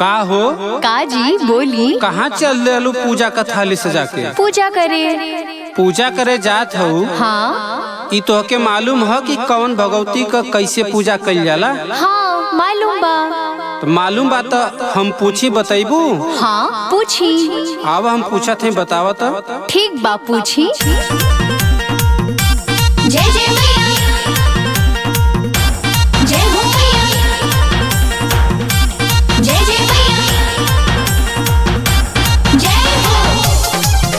का हो का जी बोली कहाँ चल रहलू पूजा का थाली सजा के पूजा करे पूजा करे जात हूँ हाँ ई तोहके मालूम ह कि कौन भगवती का कैसे पूजा कइल जाला हाँ मालूम बा तो मालूम बा तो हम पूछी बतैबू हाँ पूछी अब हम पूछत हैं बतावत ठीक बा पूछी जय जय मैया जय हो मैया जय जय मैया जय हो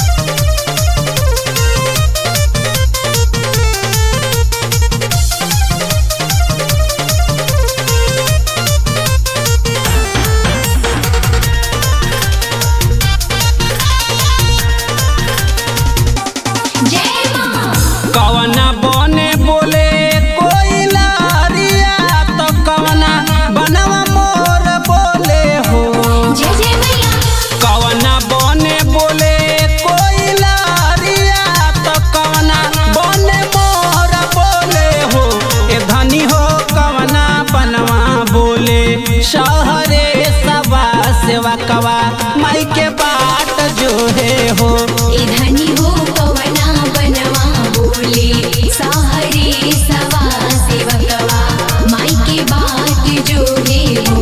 जय मां कवना बने बोले कोई लारिया तो कवना बनवा मोर बोले हो जय जय मैया कवना बने बोले कोई लारिया तो कवना बने मोर बोले हो ए धनी हो कवना बनवा बोले शहरे सवा सेवा कवा माई के बाट जो है हो इधनी हो कवना बनवा बोले साहरे सवा सेवकवा माई के बात जो है हो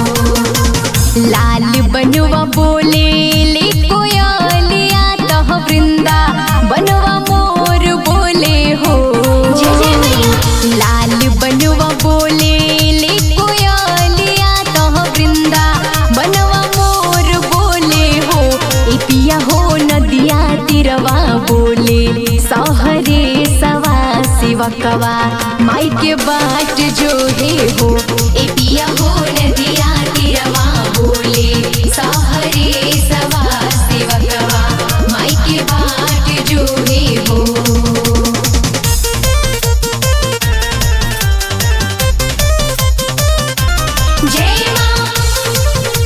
लाल बनवा बोले ले कोयलिया तह वृंदा बनवा मोर बोले हो जय जय मैया लाल बनवा बोले ले कोयलिया तह वृंदा बनवा मोर बोले हो ए पिया हो नदिया तिरवा बोले सहरे सवा शिवकवा माई के बाट जो हे हो ए पिया हो नदिया तिरवा बोले साहरे सवा सेवकवा माई के बाट जो है हो जय मां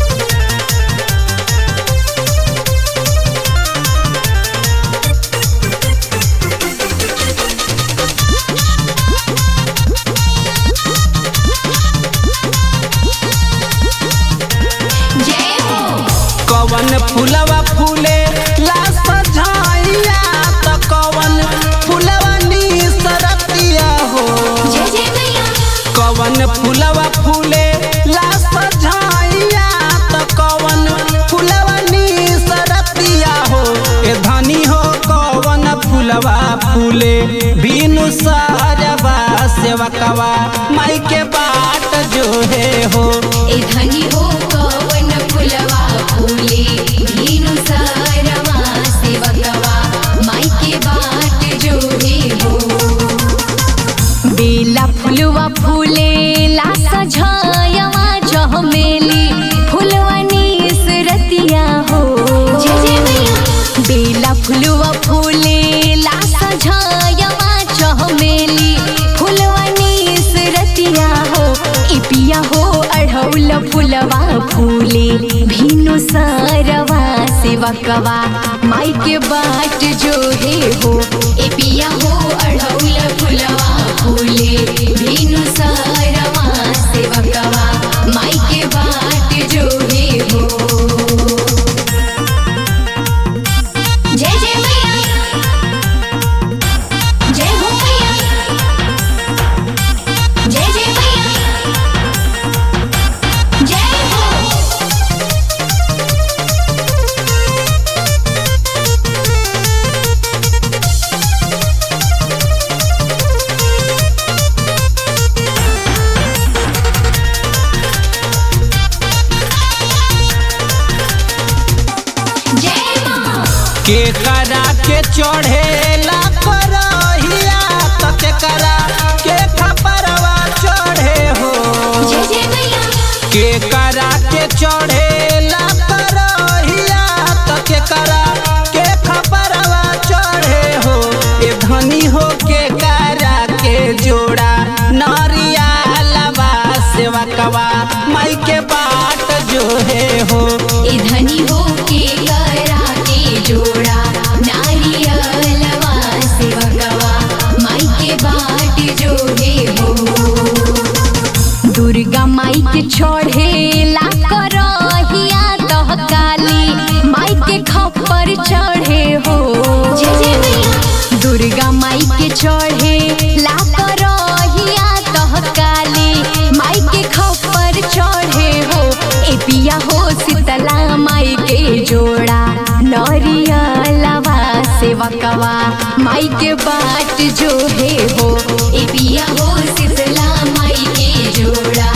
जय हो कवन फुलवा फूले ला सझाइया त कवन फुलवा निसरतिया हो जय जय मैया कवन फुलवा फूले ला सझाइया त कवन फुलवा निसरतिया हो ए धनी हो कवन फुलवा फूले बिनु सारवा सेवकवा माई के बाट जो है हो ए धनी हो कवन फुलवा फूले धीनु सारवा सेवकवा माई के बाट जो है हो बेला फुलवा फूले ला सझायवा जहमेली फुलवा निसरतिया हो जय जय मैया बेला फुलवा फूले ला सझायवा जहमेली फुलवा निसरतिया हो इपिया हो अढ़ौल फुलवा फूले भीनु सारवा सेवकवा माई के बाट जो हे हो ए पिया हो अढ़ौल फुलवा फूले धीनु सारवा सेवकवा माई के बाट जो है हो जय जय मैया जय हो मैया जय जय मैया जय हो जय मां के करा के चढ़ेला करहिया त के करा के खपरवा चढ़े हो जय जय मैया के करा के चढ़ेला करहिया त के करा के खपरवा चढ़े हो ए धनी हो के करा के जोड़ा नरिया लबा सेवा कवा माई के बाट जो है हो ए धनी हो के करा के जोड़ा नारियलवा सेवकवा माई के बाट जो है हो दुर्गा माई के चढ़े ला करहिया तह काली माई के खप्पर चढ़े हो जय जय मैया दुर्गा माई के चढ़े ला करहिया तह काली माई के खप्पर चढ़े हो ए पिया हो शीतला माई के जोड़ा नरियलवा सेवकवा माई के बाट जो हे हो ए पिया हो शीतला माई के जोड़ा